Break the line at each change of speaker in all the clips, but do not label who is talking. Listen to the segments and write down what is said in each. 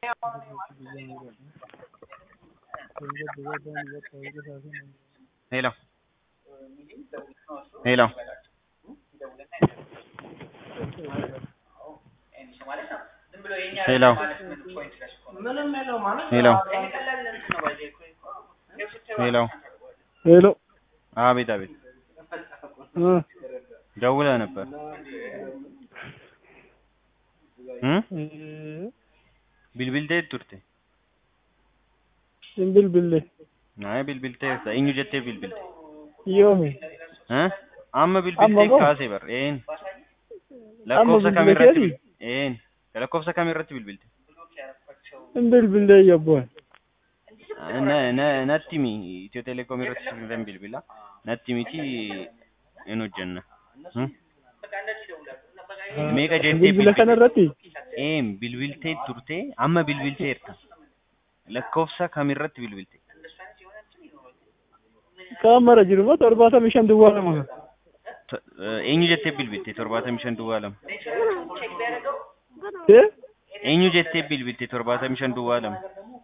Hello. Hello. ሄሎ ሄሎ ሄሎ
ሄሎ
አቤት አቤት
እ
ደውለህ ነበር እ ቢልቢልቴ ቱርቴ
Simbilbille
አይ ቢልቢልቴ ኢኙ ጀቴ ቢልቢልቴ
yoome
እ አመ ቢልቢልቴ
Amma moo?
ካሴ በር ኤን
Amma
lakkoofsa kam
bilbileetii?
irratti bil- een lakkoofsa kam irratti bilbilte
Simbilbille yabboon
Na- na- natti himi itiyoo telekoom irratti sirriidhaan bilbila natti miti in hojjenna Hmm? meeqa jettee
bilbila kana irratti
een bilbiltee turte amma bilbilteerta lakkoofsa kam irratti bilbilte
kaan mara jiru moo torbaatamii shan duwwaa lama
To- eh, eenyu jettee bilbilte torbaatamii shan duwwaa lama
ee
eenyu jettee bilbilte torbaatamii shan duwwaa lama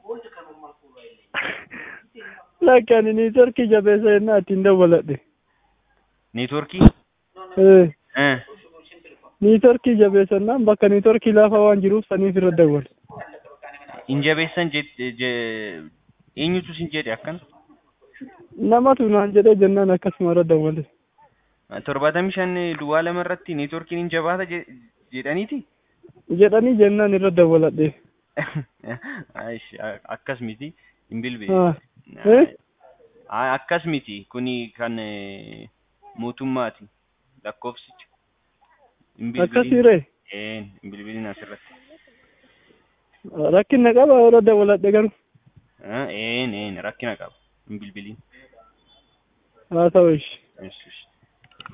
lakki ani niitorkii jabeessa jennaa ittiin dawwaladhe
neetworkii
ee
Eh,
niitorkii jabeessannaan bakka niitorkii laafaa waan jiruuf saniif irra dawwal
hin jabeessan jett- je- eenyutu sin jedhe akkana
namatu naan jedhee jennaan akkasuma irra dawwale
torbaatamii shan duwwaa lama irratti neetworkiin hin jabaata je- jedhaniiti
jedhanii jennaan irra dawwaladhe
Aish, a- akkas miti hin bilbile
haa ee
Ay, akkas miti kuni kan eh, mootummaati lakkoofsicha hin bilbilin
akkasiiree
een hin bilbilin asirratti
rakkinna qaba irra dawwaladhe garuu
Eh, een een rakkina qaba hin bilbilin
haa ta'u ishi
Ish, ish.